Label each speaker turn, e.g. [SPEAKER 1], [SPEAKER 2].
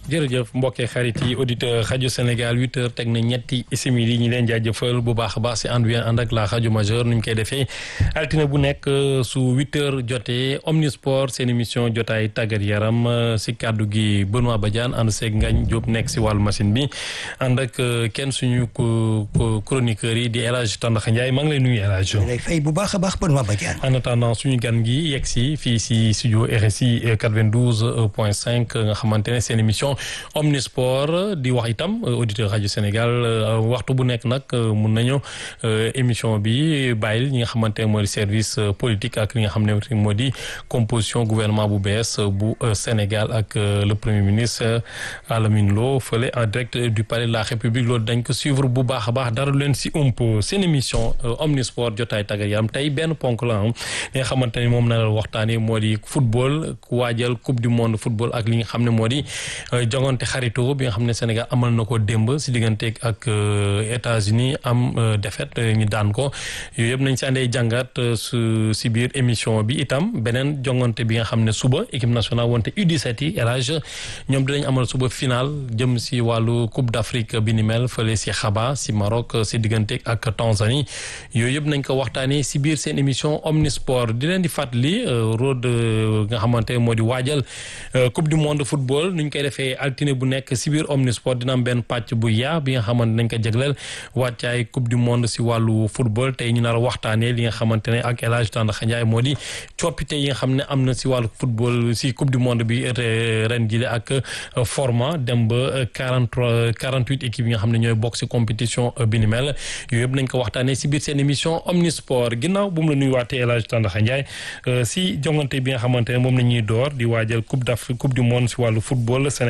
[SPEAKER 1] jërëjëf mbokkee xarit yi auditeur rajo Sénégal huit heures teg na ñetti simili ñi leen jaajëfal bu baax a baax si ànd wi ànd ak la rajo majeur nu ñu koy defee altine bu nekk su huit heures jotee omnisport seen émission jotaay tàggat yaram si kàddu gi Benoît Badiane ànd seeg Ngagne Diop nekk si wàllu machine bi ànd ak kenn suñu chroniqueurs yi di El Hadj Tandax Ndiaye maa ngi lay nuyu El Hadj.
[SPEAKER 2] lay fay bu baax a baax Benoît Badiane.
[SPEAKER 1] en attendant suñu gan gi yegg si fii si studio RSI 92 point 5 nga xamante ne seen émission. omnisport di wax itam auditeur rajo Sénégal waxtu bu nekk nag mun nañu émission bi bàyyil ñi nga xamante ne moo di service politique ak li nga xam ne moo di composition gouvernement bu bees bu Sénégal ak le premier ministre Alamine Lo fële en direct du palais de la République loolu dañ ko suivre bu baax a baax dara leen si ump seen émission omnisport jotaay tàggat yaram tey benn ponk la am li nga xamante ne moom na la waxtaanee moo di football waajal coupe du monde football ak li nga xam ne moo di jongante xarito bi nga xam ne Sénégal amal na ko démb si digganteeg ak États-Unis am défaite ñu daan ko yooyu yëpp nañ si àndee jàngat su si biir émission bi itam beneen jongante bi nga xam ne suba équipe nationale wante U17 yi élage ñoom dinañ amal suba final jëm si wàllu Coupe d'Afrique bi ni mel fële si Rabat si Maroc si digganteeg ak Tanzanie yooyu yëpp nañ ko waxtaanee si biir seen émission Omnisport di leen di fàttali road nga xamante moo di waajal Coupe du monde football nuñ koy defee altine bu nekk si biir omnisport dina am benn pàcc bu yaa bi nga xamante nañ ko jagleel wàccaay coupe du monde si wàllu football tey ñu nar a waxtaanee li nga xamante ne ak El Hadj Tandakha Ndiaye moo di coppite yi nga xam ne am na si wàllu football si coupe du monde bi ren jile ak format dem ba quarante trois quarante huit équipes yi nga xam ne ñooy bokk si compétition bi ni mel yooyu yëpp nañ ko waxtaanee si biir seen émission omnisport ginnaaw bu mu la nuyuwaatee El Hadj Tandakha Ndiaye si jongante bi nga xamante ne moom la ñuy door di waajal coupe d'Afrique coupe du monde si wàllu football